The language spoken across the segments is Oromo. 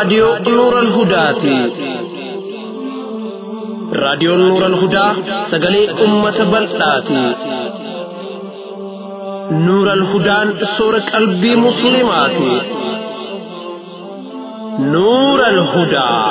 raadiyoo Nuural Hudaati. Raadiyoon Nuural Hudaa sagalee uummata bal'aati. Nuural Hudaan soora qalbii Musliimaati. Nuural Hudaa.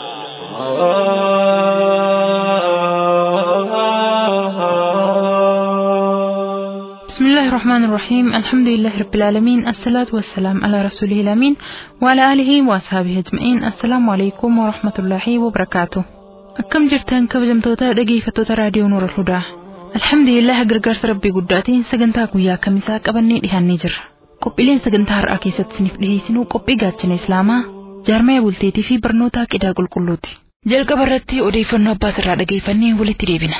بسم الله الرحمن الرحيم الحمد لله رب العالمين الصلاة والسلام على رسوله الأمين وعلى آله وأصحابه أجمعين السلام عليكم ورحمة الله وبركاته أكم جرتان كبجمتوتا dhaggeeffattoota raadiyoo Nuur al-Hudaa Alhamdulillah gargaarsa rabbii guddaatiin sagantaa guyyaa kamisaa qabannee dhiyaannee jirra qophiileen sagantaa har'aa keessatti isiniif dhiyeessinuu qophii gaachana islaamaa jaarmaya bulteetii fi barnoota qidaa qulqulluuti jalqaba irratti odeeffannoo abbaas irraa dhageeffannee walitti deebina.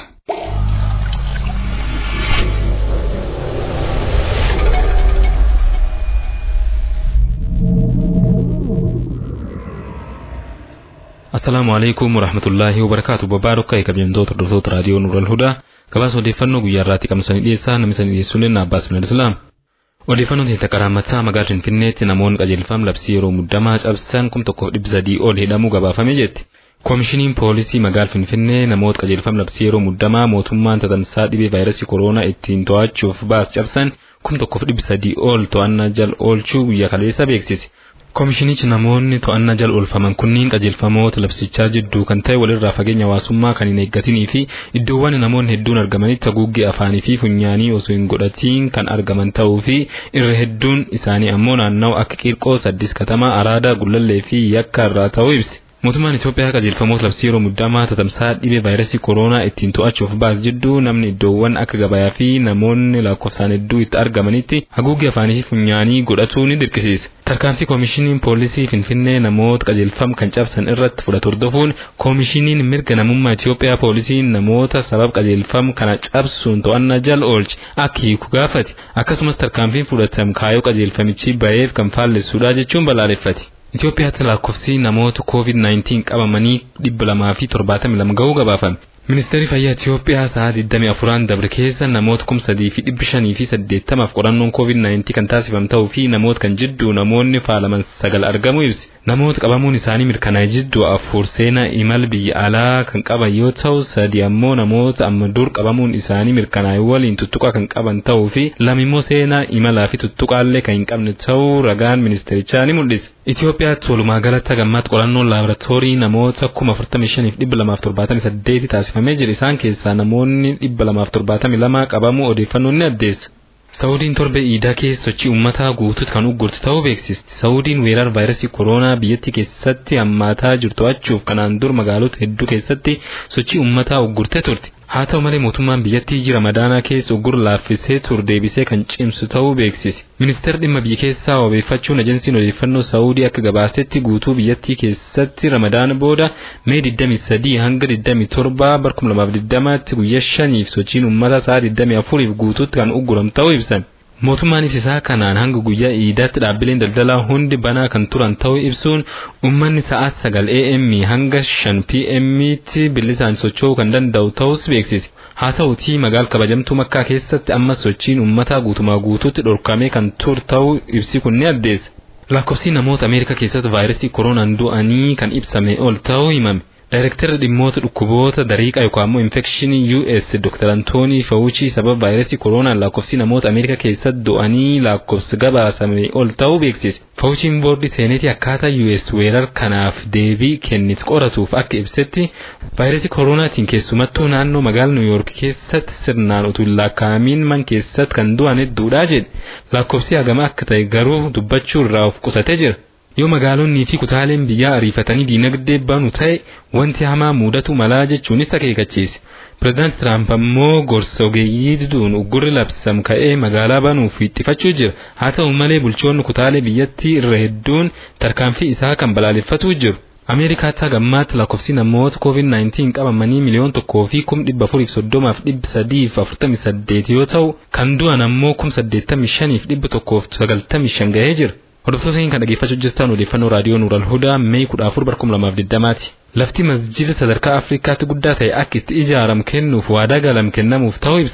Assalaamu alaikum warahmatullaahi wabarakaatu babbaa dhokkaa kabajamtoota hordoftoota raadiyoo Nuural Hudaa gabaasa odeeffannoo guyyaa irraatti qabsanii dhiyeessaa namni sanii dhiyeessuun inni Abbaas Minal Islaam. Odeeffannoon teenta qaraammataa magaalaa Finfinneetti namoonni qajeelfama labsii yeroo muddamaa cabsan kum tokkoof dhibba sadii ol hidhamuu gabaafamee jetti. Koomishiniin poolisii magaalaa Finfinnee namoota qajeelfama labsii yeroo muddamaa mootummaan tatamsaa dhibee vaayirasii kooroonaa ittiin to'achuuf baas cabsan kum tokkoof dhibba sadii ol to'annaa jala oolchuu guyyaa kaleessa beeksise. Koomishinichi namoonni to'annaa jala oolfaman kunniin qajeelfamoota labsichaa jidduu kan ta'e walirraa fageenya hawaasummaa kan hin eeggatinii fi iddoowwan namoonni hedduun argamanitti haguuggee afaanii fi funyaanii osoo hin godhatiin kan argaman ta'uu fi irra hedduun isaanii ammoo naannawa akka qiirqoo saddis katamaa araadaa gullallee fi yakka irraa ta'uu ibsi. Mootummaan Itoophiyaa qajeelfamoota labsii yeroo muddamaa tatamsaa dhibee vaayirasii kooroonaa ittiin to'achuuf baas jidduu namni iddoowwan akka gabayaa fi namoonni lakkoofsaan hedduu itti argamanitti haguuggee afaanii fi funyaanii godhatuu ni dirqisiisa. Tarkaanfii koomishiniin poolisii Finfinnee namoota qajeelfama kan cabsan irratti fudhatu hordofuun koomishiniin mirga namummaa Itoophiyaa poolisiin namoota sabab qajeelfama kana cabsuun to'annaa jala oolche akka hiiku gaafate akkasumas tarkaanfiin fudhatame kaayyoo qajeelfamichi baheef kan faallessuudha jechuun balaaleffate. Itoophiyaatti lakkoofsi namoota COVID-19 qabamanii dhibba lamaa fi torbaatamii lama ga'uu gabaafame. Ministeerri Fayyaa Itoophiyaa sa'a 24 dabre keessa namoota kuma sadii fi dhibbi shanii fi saddeettamaaf qorannoon COVID-19 kan taasifame ta'uu fi namoota kan jidduu namoonni faalaman sagal argamuu ibsi. Namoota qabamuun isaanii mirkanaa'e jidduu afur seenaa imala biyya alaa kan qaban yoo ta'u sadi ammoo namoota amma dur qabamuun isaanii mirkanaa'e waliin tuttuqaa kan qaban ta'uu fi lama immoo seenaa imalaa fi tuttuqaallee kan hin qabne ta'uu ragaan ministeerichaa ni mul'isa. Itoophiyaatti walumaa galatti gammaatti qorannoon laaboraatoorii namoota kuma afurtamii shaniif dhibba lamaaf torbaatamii saddeeti taasifamee jira isaan keessaa namoonni dhibba lamaaf torbaatamii lama qabamuu odeeffannoon ni addeessa. Saawudiin torbe iidaa keessa sochii uummataa guutuutti kan uggurte ta'uu beeksisti. Saawudiin weerara vaayirasii kooroonaa biyyattii keessatti hammaataa jiru to'achuuf kanaan dur magaalota hedduu keessatti sochii uummataa uggurtee turte. Haa ta'u malee mootummaan biyyattii jira madaanaa keessa uggur laaffisee ture deebisee kan cimsu ta'uu beeksise. Ministeerri dhimma biyya keessaa wabeeffachuun ajensiin odeeffannoo Saawudii akka gabaasetti guutuu biyyattii keessatti ramadaana booda mee 23 hanga 27 bara 2020tti guyyaa shaniif sochiin uummataa sa'a 24f guutuutti kan ugguram ta'uu ibsan. Mootummaanis isaa kanaan hanga guyyaa iidaatti dhaabbileen daldalaa hundi banaa kan turan ta'uu ibsuun uummanni sa'aat sagal AM hanga shan PM'tti bilisaan socho'uu kan danda'u ta'us beeksise. Haa ta'utii magaal kabajamtuu makkaa keessatti ammas sochiin uummataa guutumaa guutuutti dhorkamee kan ture ta'uu ibsi kun ni addeessa. Lakkoofsi namoota Ameerikaa keessatti vaayirasii kooroonaan du'anii kan ibsame ol ta'uu himame. Daayirektarri dhimmoota dhukkuboota dariiqaa yookaan immoo infekshinii US Dr. Antoonii Fawuchii sababa vaayirasii kooroonaan lakkoofsi namoota Ameerikaa keessatti du'anii lakkoofsi gabaasame ol ta'uu beeksise. Fawuchiin boordii seenetii akkaataa US weerar kanaaf deebii kennite qoratuuf akka ibsetti vaayirasii kooroonaatiin keessumattuu naannoo magaalaa Niw Yoork keessatti sirnaan utuu hin lakkaa'amiin man keessatti kan du'an hedduudha jedhe. Lakkoofsi hagama akka ta'e garuu dubbachuu irraa of qusatee jira. yoo magaalonnii fi kutaaleen biyyaa ariifatanii diinagdee banu ta'e wanti hamaa mudatu malaa jechuunis akeekachiise. Pireezidaant Tiraamp ammoo gorsa ogeeyyii diduun uggurri labsame ka'ee magaalaa banuuf xiyyeeffachuu jira. Haa ta'u malee bulchoonni kutaalee biyyattii irra hedduun tarkaanfii isaa kan balaaleffatuu jiru. Ameerikaatti hagammaatti lakkoofsi namoota COVID-19 qabamanii miliyoon tokkoo fi kum dhibba afuriif soddomaaf dhibba sadiif afurtamii saddeet yoo ta'u kan du'an ammoo kum saddeettamii shaniif dhibba tokkoof sagaltamii shan gahee jira. Hordoftoota kan dhaggeeffachuu jirtan odeeffannoo raadiyoo Nuural Hudaa Mee kudha afur bara kuma lamaaf digdamaati. Lafti masjida sadarkaa Afrikaatti guddaa ta'e akka itti ijaaramu kennuuf waadaa galam kennamuuf ta'uu ibsame.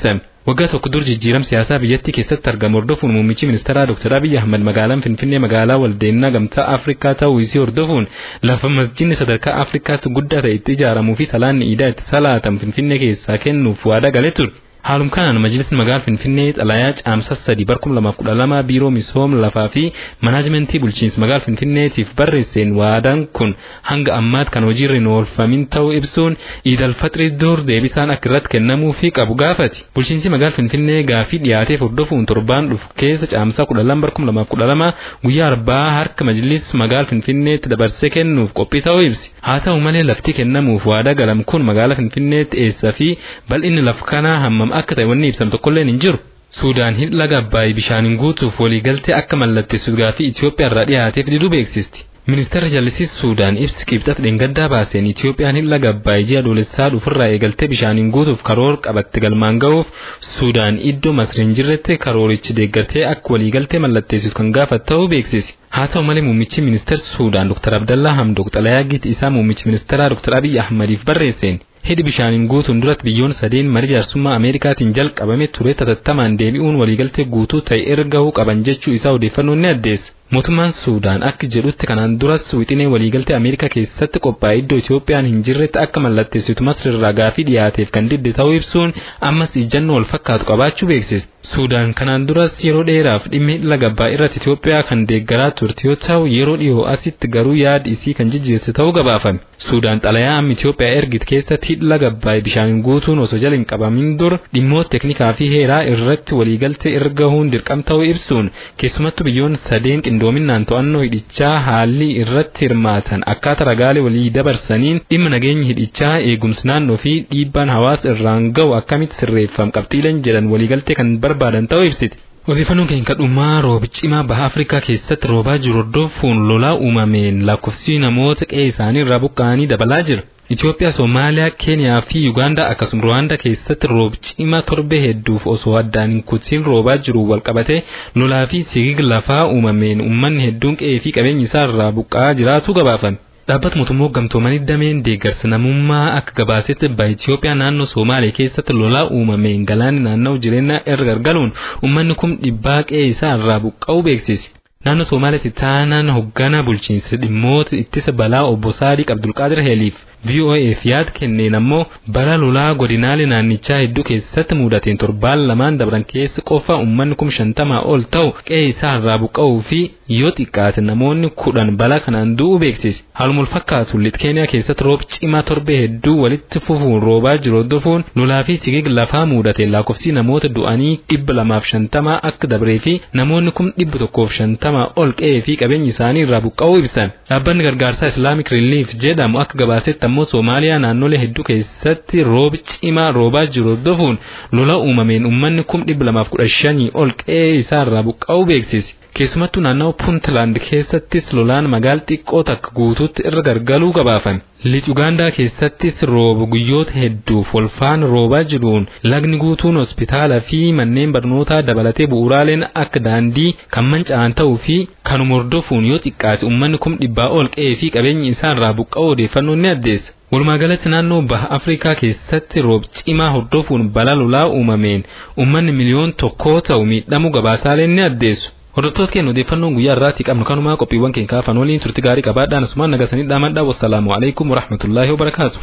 waggaa tokko dur jijjiiram siyaasaa biyyattii keessatti argamu hordofuun muummichi ministeeraa Dr. Abiy Ahmad magaalaan Finfinnee magaalaa waldeenna gamtaa Afrikaa ta'uu isii hordofuun lafa masjidni sadarkaa Afrikaatti guddaa ta'e itti ijaaramuu fi salaanni iidaa itti salaatamu Finfinnee keessaa kennuuf waadaa galee ture. Haalum kanaan majlisni magaalaa Finfinnee xalayaa caamsa sadii bar kuma lamaaf kudha lama biiroo misooma lafaa fi manaajimentii bulchiinsa magaalaa Finfinneetiif barreesseen waadaan kun hanga ammaatti kan hojiirra hin oolfamin ta'uu ibsuun iidal faxirii dur deebisaan akka irratti kennamuu fi qabu gaafati. Bulchiinsi magaalaa Finfinnee gaafii dhiyaateef hordofuun torbaan dhufu keessa caamsaa kudha lama bar kuma lamaaf kudha lama guyyaa arbaa harka majlis magaalaa Finfinneetti dabarsee kennuuf qophii ta'uu ibsi. Haa ta'u malee lafti kennamuuf waadaa galam kun magaalaa Finfinneetti eessaa fi bal'inni lafa kanaa hammam akka ta'e wanni ibsam tokkolleen hin jiru. Suudaan hin laga Abbaayii bishaaniin guutuuf waliigaltee akka mallatteessu gaafii Itoophiyaa irraa dhiyaateef diduu beeksisti. Ministeerri jallisiis Suudaan ibsi qibxata dheengaddaa baaseen Itoophiyaan hin laga Abbaayii ji'a adoolessaa dhufurraa eegaltee bishaaniin guutuuf karoora qabatte galmaan ga'uuf Suudaan iddoo Masriin jirretti karoorichi deeggartee akka waliigaltee mallatteessitu kan gaafatu ta'uu beeksisi. Haa ta'u malee muummichi ministeera Suudaan Dr. Abdallaa Hamdok xalayaa giti isaa muummichi ministeeraa Dr. Abiy Ahmadiif barreesseen hidhi bishaaniin guutuun duratti biyyoon sadeen marii jaarsummaa Ameerikaatiin jalqabame ture tatattamaan deebi'uun waliigaltee guutuu ta'e ergahuu qaban jechuu isaa odeeffannoon ni addeessa. Mootummaan Suudaan akka jedhutti kanaan duras wixinee waliigaltee Ameerikaa keessatti qophaa'e iddoo Itoophiyaan hin jirretti akka mallatteessitu Masrirraa gaafii dhiyaateef kan didde ta'uu ibsuun ammas ijjannoo wal fakkaatu qabaachuu beeksise. Suudaan kanaan duras yeroo dheeraaf dhimmi laga Abbaay irratti Itoophiyaa kan deeggaraa turte yoo ta'u yeroo dhiyoo asitti garuu yaadi isii kan jijjiirte ta'uu gabaafame. Suudaan xalayaa amma Itoophiyaa ergite keessatti hidha laga Abbaay bishaaniin guutuun osoo jala hin qabamin dur dhimmoota teknikaa fi heeraa irratti waliigaltee ergahuun dirqam ta'uu ibsuun keessumattuu biyyoon sadeen qindoominaan to'annoo hidhichaa haalli irratti hirmaatan akkaataa ragaalee walii dabarsaniin dhimma nageenya hidhichaa eegumsi naannoo fi dhiibbaan hawaasa irraan ga'u akkamitti sirreeffam qabxiileen jedhan waliigaltee kan barbaadan ta'uu ibsiti. Odeeffannoon keenya kadhumaa roobi cimaa baha Afrikaa keessatti roobaa jiru hordofuun lolaa uumameen lakkoofsi namoota qe'ee isaanii irraa buqqa'anii dabalaa jira. Itoophiyaa, Somaaliyaa, Keeniyaa fi Yuugaandaa akkasumas Ruwaandaa keessatti roobi cimaa torbee hedduuf osoo addaan hin kutiin roobaa jiru walqabatee lolaa fi sigiga lafaa uumameen uummanni hedduun qe'ee fi qabeenya isaa irraa buqqa'aa jiraatu gabaafame. Dhaabbata mootummaa gamtoomanii dameen deeggarsa namummaa akka gabaasetti baha Itoophiyaa naannoo Somaaliyaa keessatti lolaa uumameen galaanni naanna'u jireenyaa irra gargaluun uummanni kun dhibbaa qe'ee isaa irraa buqqa'uu beeksise. Naannoo Somaaliyaatti taanaan hoggana bulchiinsa dhimmoota ittisa balaa obbo Saadiq Abdulqaadir Heeliif VOAf yaada kenneen ammoo bara lolaa godinaalee naannichaa hedduu keessatti mudateen torbaan lamaan dabran keessa qofa uummanni kum shantamaa ol ta'u qe'ee isaa irraa buqqa'uu fi yoo xiqqaate namoonni kudhan balaa kanaan du'uu beeksise. Haaluma wal fakkaatu lixa Keeniyaa keessatti roobi cimaa torbee hedduu walitti fufuun roobaa jiru hordofuun lolaa fi sigiga lafaa mudateen lakkoofsi namoota du'anii dhibba lamaaf shantamaa akka dabree fi namoonni kum dhibba tokkoof shantamaa ol qe'ee fi qabeenyi isaanii irraa buqqa'uu ibsan. Dhaabbanni gargaarsaa Islaamic Relief jedhamu akka gabaasetti ammoo Somaaliyaa naannolee hedduu keessatti roobi cimaa roobaa jiru hordofuun lola uumameen uummanni kum dhibba lamaaf kudha shanii ol qe'ee isaa irraa buqqa'uu beeksise. Keessumattuu naannawaa Puuntland keessattis lolaan magaala xiqqoo takka guutuutti irra gargaluu gabaafame. Lixa Ugaandaa keessattis rooba guyyoota hedduuf walfaana roobaa jiruun lagni guutuun hospitaalaa fi manneen barnootaa dabalatee bu'uuraaleen akka daandii kan manca'an ta'uu fi kanuma hordofuun yoo xiqqaate uummanni kum dhibbaa ol qe'ee fi qabeenyi isaa irraa buqqa'uu odeeffannoon ni addeessa. Walumaagalatti naannoo baha Afrikaa keessatti roobi cimaa hordofuun balaa lolaa uumameen uummanni miliyoon tokkoo ta'u miidhamuu gabaasaaleen ni addeessu. Hordoftoota keenya odeeffannoon guyyaa irraatti qabnu kanumaa qophiiwwan keenya kaafan waliin turti gaarii qabaadhaan asumaan nagasanii dhaamadhaa wassalaamu alaikum warahmatullaahi wabarakaatu.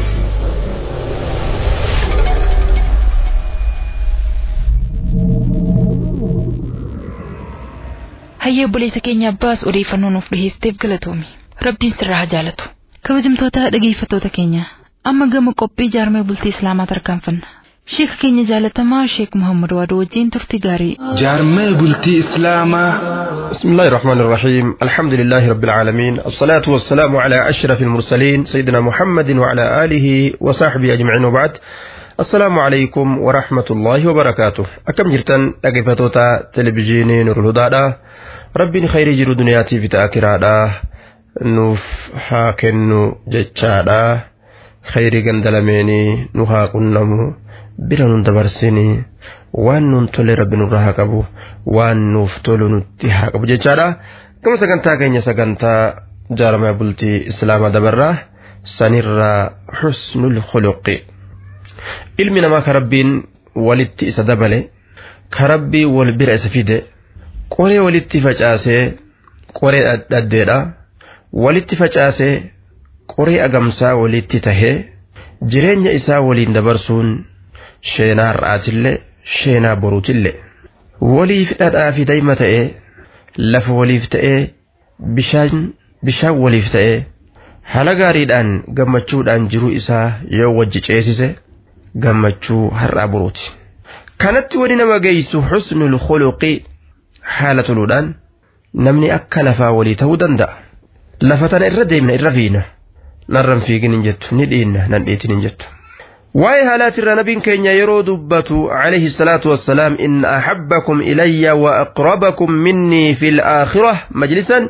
Hayyee obboleessa keenya abbaas odeeffannoo nuuf dhiheesseef galatoomi. Rabbiin sirraa haa jaalatu. Kabajamtoota dhageeffattoota keenya amma gama qophii jaarmee bultii Islaamaa tarkaanfanna. Sheeka keenya jaalatamaa Sheek Muhammad Waadoo wajjin turti gaarii. جارمي بلتي إسلاما بسم الله الرحمن الرحيم الحمد لله رب العالمين الصلاة والسلام على أشرف المرسلين سيدنا محمد وعلى آله وصحبه أجمعين وبعد السلام عليكم ورحمة الله وبركاته أكم جرتن أقفتوتا تلفزيوني نور الهدى ربي خير جرو دنياتي في تأكرادا نوف هاكنو جتشادا خير قندلميني نوها قنمو bira nun dabarsinii waan nun tole rabbi nurraa haa qabu waan nuuf tolu nutti haa qabu jechaadha gama sagantaa keenya sagantaa jaarmaa bultii islaamaa dabarraa sanirraa xusnul khuluqi ilmi namaa ka rabbiin walitti isa dabale ka rabbii wal bira isa fide qoree walitti facaasee qoree dhaddeedha walitti facaasee qoree agamsaa walitti tahee jireenya isaa waliin dabarsuun sheenaa har'aatillee sheenaa boruutillee waliif dhadhaa fi dayma ta'ee lafa waliif ta'ee bishaan bishaan waliif ta'ee haala gaariidhaan gammachuudhaan jiruu isaa yoo wajji ceesise gammachuu har'aa boruuti. kanatti wani nama geessu xusnul khuluqi haala toluudhaan namni akka lafaa walii ta'uu danda'a. Lafa tana irra deemna irra fiina. Narran fiigin hin jettu ni dhiinna nan dhiitin hin jettu. Waa'ee haalaatirra nabiin keenya yeroo dubbatu alayhi salaatu wassalaam inna ahabbakum ilayya wa aqrabakum minnii fil aakhirah majlisan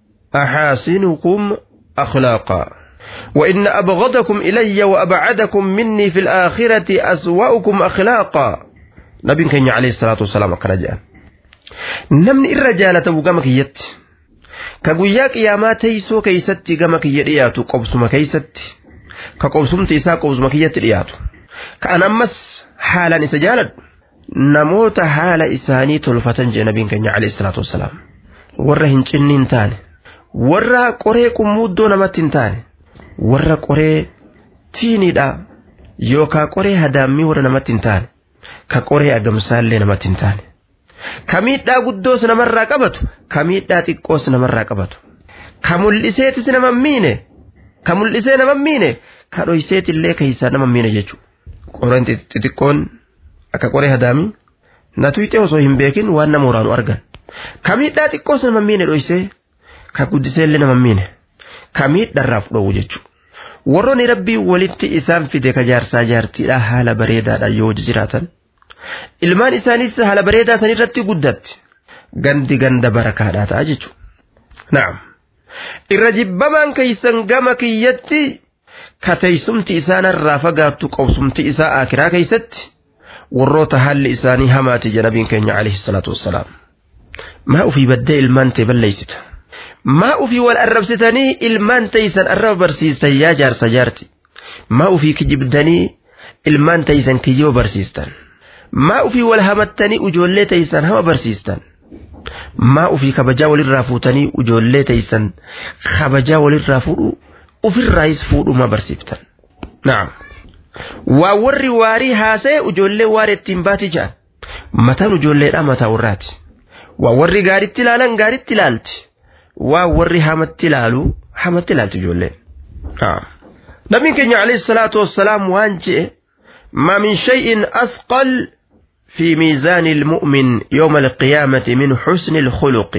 أحاسنكم أخلاقا وإن أبغضكم إلي وأبعدكم مني في الآخرة أسوأكم أخلاقا نبي كان عليه الصلاة والسلام كان جاء نمني الرجالة وقام كيت كقويا قياما تيسو كيستي قام كيرياتو قبسما كيستي كقبسم تيسا قبسما كيت رياتو كان أمس حالا إسجالد نموت حال إساني تلفتن جاء نبي كان عليه الصلاة والسلام warra hin cinniin taane warra qoree qummuuddoo namatti hin taane warra qoree tiiniidha yookaan qoree hadaammii warra namatti hin taane ka qoree agamsaallee namatti hin taane ka miidhaa guddoos namarraa qabatu ka miidhaa xiqqoos namarraa qabatu ka mul'iseetis nama miine ka mul'isee nama miine ka dhoyseetillee keessaa nama miine jechuudha qoreen xixiqqoon akka qoree hadaamii na tuyxee osoo hin beekin waan nama waraanu argan. ka miidhaa xiqqoos nama miine dhoysee ka guddiseellee nama miine ka miidharraa fudhawu jechuudha. Warroonni rabbii walitti isaan fide ka jaarsaa jaartiidhaa haala bareedaadhaan yoo jiraatan ilmaan isaaniis haala bareedaa san irratti guddatti gandi ganda barakaadhaa ta'a jechuudha. Naam. Irra jibbamaan keeysan gama kiyyatti ka teessumti isaanirraa fagaattu qobsumti isaa akiraa keeysatti warroota haalli isaanii hamaati janabiin keenya alayhi salaatu wassalaam. maa ufii baddee ilmaan ta'e balleessita maa ufii wal arrabsitanii ilmaan ta'isan arraba barsiistan yaa jaarsa jaarti maa ufii kijibdanii ilmaan ta'isaan kijiba barsiistan maa ufii wal hamattanii ijoollee ta'isaan hama barsiistan maa ufii kabajaa walirraa fuutanii ijoollee ta'isaan kabajaa walirraa fuudhu ofirraayis fuudhuma barsiiftan naam waa warri waarii haasa'e ijoollee waarii ittiin baati jedhan mataan ijoolleedhaa mataa warraati. waa warri gaaritti ilaalan gaaritti ilaalti waa warri hamatti ilaalu hamatti ilaalti ijoolleen. Nabiin keenya alayhi salaatu wassalaam waan je'e ما من شيء أثقل في ميزان المؤمن يوم القيامة من حسن الخلق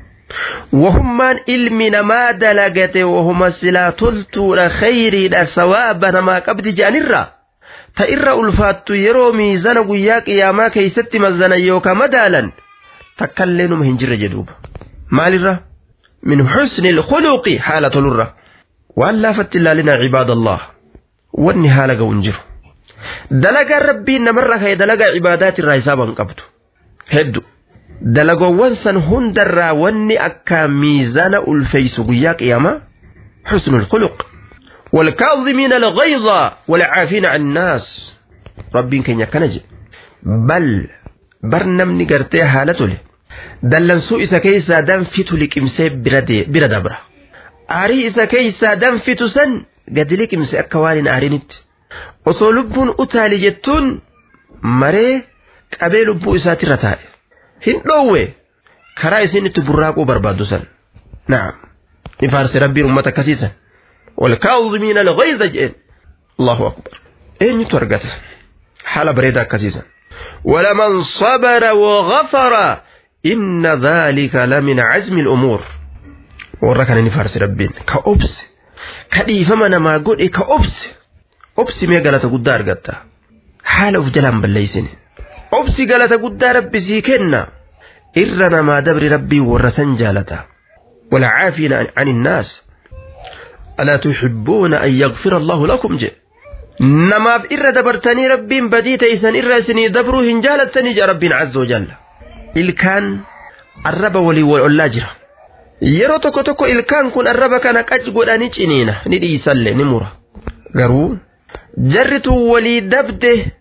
وهم من علم ما دلقت وهم سلا تلتو خير ثوابا ما قبض جانرا تئر ألفات يرو ميزان قياك يا ما كيست مزنا يوكا مدالا takkallee numa hin jirre jedhuuba maalirra min xusni ilkhuluqi haala tolurra waan laafatti ilaalina cibaadallah wanni haala ga'u hin jiru dalagaan rabbiin namarra ka'e dalagaa cibaadaatirraa hisaaba hin qabdu heddu dalagoowwan san hundarraa wanni akka miizana ulfeeysu guyyaa qiyamaa xusnu ilkhuluq والكاظمين الغيظ والعافين عن الناس ربين كن يكنج بل bar namni gartee haala tole dallansuu isa keessaa danfitu liqimsee bira dabra aarii isa keessaa danfitu san gadi liqimse akka waan hin aarinitti osoo lubbuun utaali jettuun maree qabee lubbuu isaatirra taa'e hin dhoowwe karaa isin itti burraaquu barbaaddu san naam ni faarse rabbiin ummata akkasiisan والكاظمين الغيظ جئن الله أكبر أين يتورقت حالة بريدة كسيسا ولمن صبر وغفر إن ذلك لمن عزم الأمور وركن نفارس ربين كأبس كديف من ما قل كأبس أبس ما قالت قدار قتا حال في جلام بالليسن أبس قالت قدار ربي سيكنا إرنا ما دبر ربي ورسن جالتا والعافين عن الناس ألا تحبون أن يغفر الله لكم جئ namaaf irra dabartanii rabbiin badii teeysan irra isinii dabruu hin jaalattanii jaa rabbiin azza wajalla ilkaan arraba walii wal ollaa jira yeroo tokko tokko ilkaan kun arraba kana qac godhanii ciniina ni dhiisalle ni mura garuu jarritu walii dabde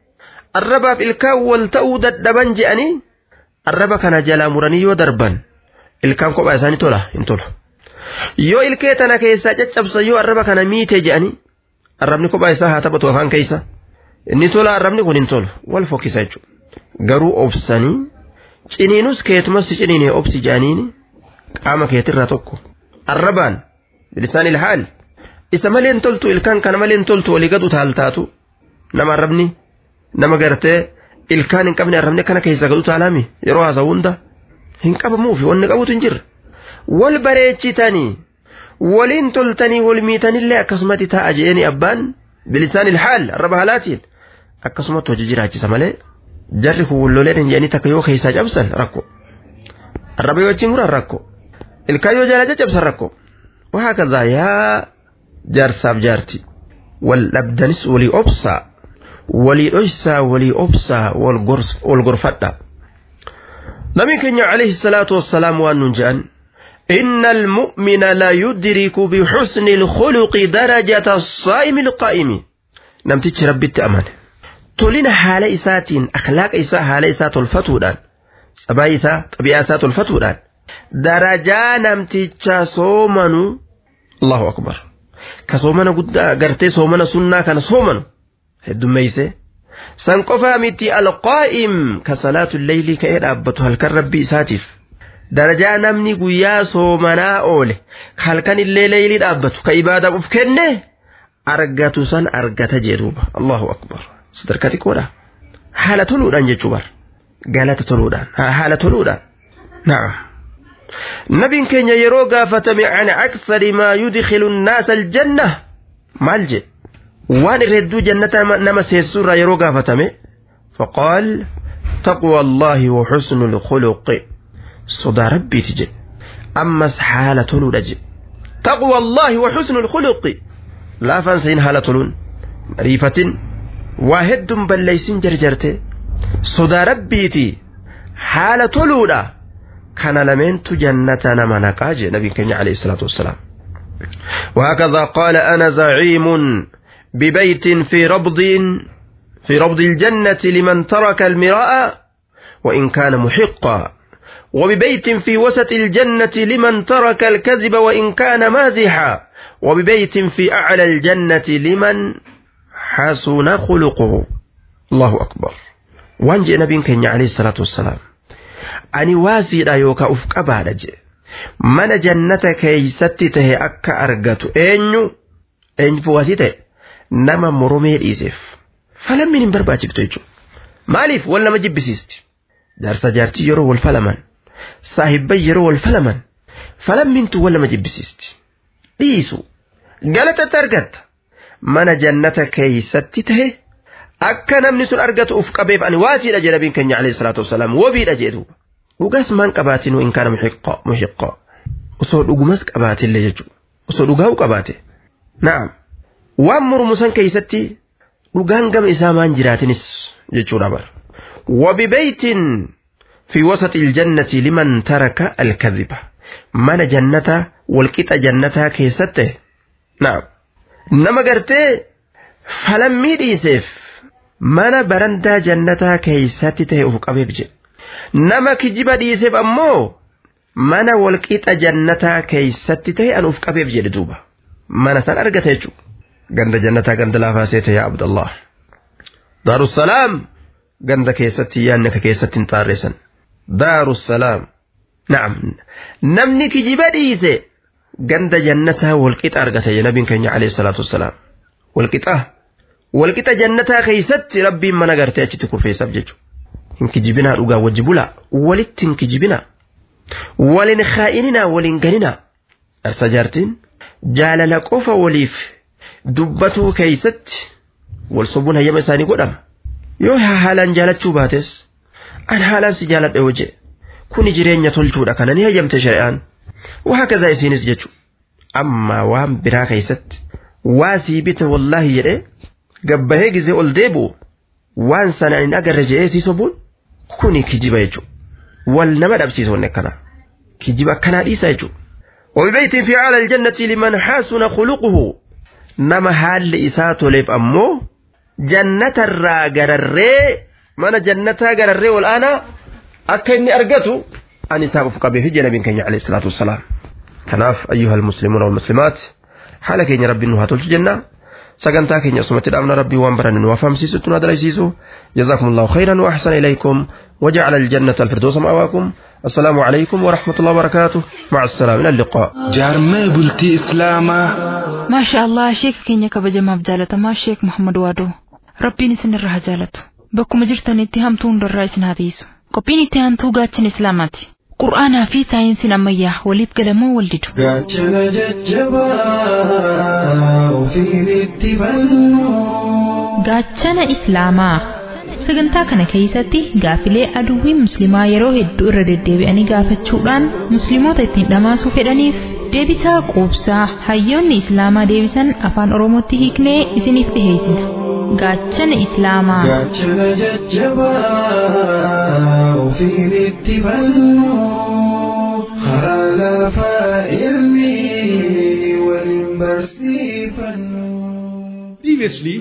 arrabaaf ilkaan wal ta'uu dadhaban je'anii arraba kana jalaa muranii yoo darban ilkaan kophaa isaanii tola hin tolu yoo ilkee tana keessaa caccabsan yoo arraba kana miite je'anii arrabni kophaa isaa haa taphatu afaan keessa inni tola arrabni kun hin tolu wal fokkisa jechuudha garuu obsanii ciniinus keetumas ciniinee obsi je'aniini qaama keetirraa tokko arrabaan bilisaan ilhaal isa malee hin toltu ilkaan kana malee hin toltu walii gadu taaltaatu nama arrabni nama gartee ilkaan hin qabne arrabni kana keessa gadu taalaami yeroo haasa'u hunda hin qabamuufi wanni qabutu hin jirre wal bareechitanii waliin toltanii wal miitanillee akkasumatti taa'a je'eni abbaan bilisaan ilhaal arraba halaatiin akkasumatti hojii jiraachisa malee jarri kun walloleen hin je'anii takka yoo keessaa cabsan rakko arraba yoo achiin muran rakko ilkaan yoo jala caccabsan rakko وهكذا يا جارساب جارتي والأبدنس ولي أبصى ولي أجسى ولي أبصى والغرف والغرفة نبي كنيا عليه الصلاة والسلام وأنجان إن المؤمن لا يدرك بحسن الخلق درجة الصائم القائم نمتج ربي التأمان تولين حال إساتين أخلاق إساء حال إساء تلفتودان سبا إساء طبيعة إساء تلفتودان darajaa namticha soomanu Allahu akbar ka soomana guddaa gartee soomana sunnaa kana soomanu heddummeeyse san qofaa miti alqaa'im ka salaatu leeylii ka'ee dhaabbatu halkan rabbii isaatiif darajaa namni guyyaa soomanaa oole ka halkan illee leeylii dhaabbatu ka ibaadaaf uf kenne argatu san argata jedhuuba Allahu akbar sadarkaa xiqqoodha haala toluudhaan jechuu bar galata toluudhaan haala toluudhaan na'am نبي كان يرو قافتم عن أكثر ما يدخل الناس الجنة مالجي وان ردو جنة نما سيسور يرو قافتم فقال تقوى الله وحسن الخلق صدى ربي تجي أما حالة نولج تقوى الله وحسن الخلق لا فانسين حالة لون ريفة واحد بل ليسين جرجرته صدى ربي تي حالة لولا كان لمنت جنة نما نقاج نبي كني عليه الصلاة والسلام وهكذا قال أنا زعيم ببيت في ربض في ربض الجنة لمن ترك المراء وإن كان محقا وببيت في وسط الجنة لمن ترك الكذب وإن كان مازحا وببيت في أعلى الجنة لمن حسن خلقه الله أكبر وانجي نبي كني عليه الصلاة والسلام ani waasiidha yookaan uf qabaadha jee mana jannata keeysatti tahe akka argatu eenyu eenyu waasii ta'e nama moromee dhiiseef falammiin hin barbaachiftu jechuudha maaliif wal nama jibbisiisti jaarsa jaartii yeroo wal falaman saahibban yeroo wal falaman falammiintu wal nama jibbisiisti dhiisu galatatti argatta mana jannata keeysatti tahe akka namni sun argatu uf qabeef ani waasiidha jedha nabiin keenya alayhi salaatu wasalaam wabiidha jedhu dhugaas maan qabaatin in kana muhiqqaa osoo dhugumas qabaatillee jechuudha osoo dhugaa'u qabaate na'am waan mormu san keeysatti dhugaan gama isaa maan jiraatinis jechuudha bar wabibeytin fi wasati iljannati liman taraka alkadhiba mana jannata walqixa jannataa keessatte na'am nama gartee falammii dhiiseef mana barandaa jannataa keeysatti ta'e uf qabeef jedhe nama kijiba dhiiseef ammoo mana walqixa jannataa keeysatti ta'e an uf qabeef jedhe duuba mana san argata jechuu ganda jannataa ganda laafaa seete yaa abdallah daarussalaam ganda keessatti yaanni ka keessatti hin xaarreessan daarussalaam na'am namni kijiba dhiise ganda jannataa walqixa argata jedhe nabiin keenya alayhi salaatu wassalaam walqixa walqixa jannataa keeysatti rabbiin mana gartee achitti kurfeessaaf jechuudha. hin kijibinaa dhugaa wajji bulaa walitti hin kijibinaa walin kaa'inina walin ganina dharsa jaartiin jaalala qofa waliif dubbatuu keeysatti wal sobuun hayyama isaanii godhama yoo haalaan jaalachuu baates an haalaan si jaaladha yoo jedhe kuni jireenya tolchuudha kana ni hayyamte shari'aan waa kazaa isiinis jechu amma waan biraa keeysatti waa sii bite wallaahi jedhe gabbahee gizee ol deebi'u waan sanaan hin agarre jedhee sii sobuun kuni kijiba jechuudha. Wal nama dhabsiisu wanni akkana. Kijiba akkanaa dhiisa jechuudha. وببيت في أعلى الجنة لمن حسن خلقه نما حال إساءة ليف أمو jannatarraa gararree mana jannataa gararree ol aanaa akka inni argatu an isaaf uf qabee fi nabiin keenya alayhi salaatu wassalaam kanaaf ayyuha almuslimuuna walmuslimaat haala keenya rabbiin nu haa tolchu jenna sagantaa keenya asumatti dhaabna rabbii waan baranne nu afaamsiisutti nu adalaysiisu جزاكم الله خيرا وأحسن إليكم وجعل الجنة الفردوس مأواكم السلام عليكم ورحمة الله وبركاته مع السلامة إلى اللقاء jaarmee bultii islaamaa maasha allah sheeka keenya kabajamaaf jaalatamaa sheek muhammad waadoo rabbiin isin irraa haa jaalatu bakkuma jirtanitti hamtuu hundarraa isin haa tiisu qophiin itti aantuu gaachana islaamaati qur'aanaa fi saayinsiin ammayyaa waliif galamoo wal didu gaachana jajjabaa ofiinitti fannu gaachana islaamaa sagantaa kana keessatti gaafilee aduwwiin musliimaa yeroo hedduu irra deddeebi'anii gaafachuudhaan musliimoota ittiin dhamaasuu fedhaniif deebisaa quubsaa hayyoonni islaamaa deebisan afaan oromootti hiiknee isiniif dhiheessina gaachana islaamaa gaachana jajjabaa ofiinitti fannu karaa lafaa irni waliin barsiifannu. Previously,